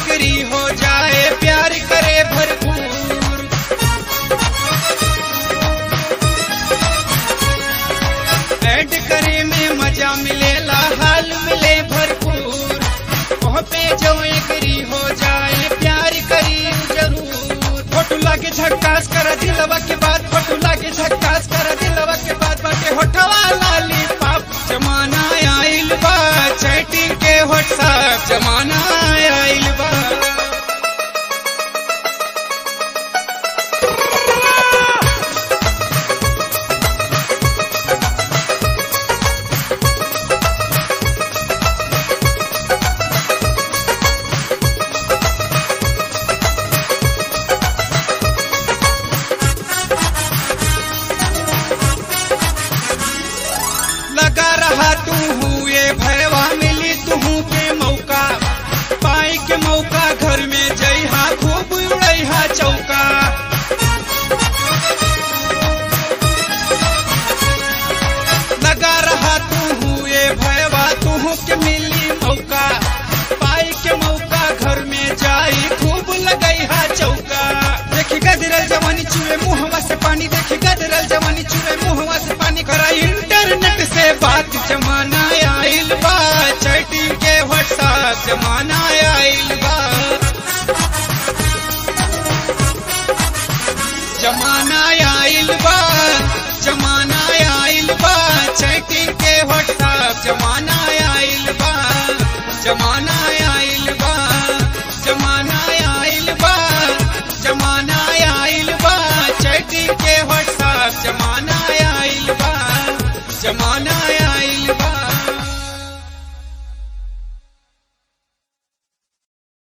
agri हो जाए प्यार करे भरपूर ऐड करे में मजा मिलेला हाल मिले भरपूर वह पे जो एग्री हो जाए प्यार करी जरूर फोटो लागे झक्कास कर दिलवा के बाद फोटो लागे झक्कास कर दिलवा के बाद बाटे होठवा लाली पाप जमाना आइल बा चैटिंग के व्हाट्सएप जमाना आइल बा लगा रहा तू हुए भयवा मिली तू के मौका पाई के मौका घर में जइहा खूब उड़ैहा चौका लगा रहा तू हुए भयवा तू के मिली मौका पाई के मौका घर में जाई खूब लगैहा चौका देखी गदरल जवानी चूहे मुहवा से पानी देखी गदरल जवानी चूहे मुहवा से पानी करा इंटरनेट से बात जमाना आइल बा चैटिंग के व्हाट्सएप जमाना आइल बा जमाना आइल बा जमाना आइल बा चैटिंग के व्हाट्सएप जमाना आइल बा जमाना आइल बा जमाना आइल बा जमाना आइल बा चैटिंग के व्हाट्सएप जमाना आइल बा जमाना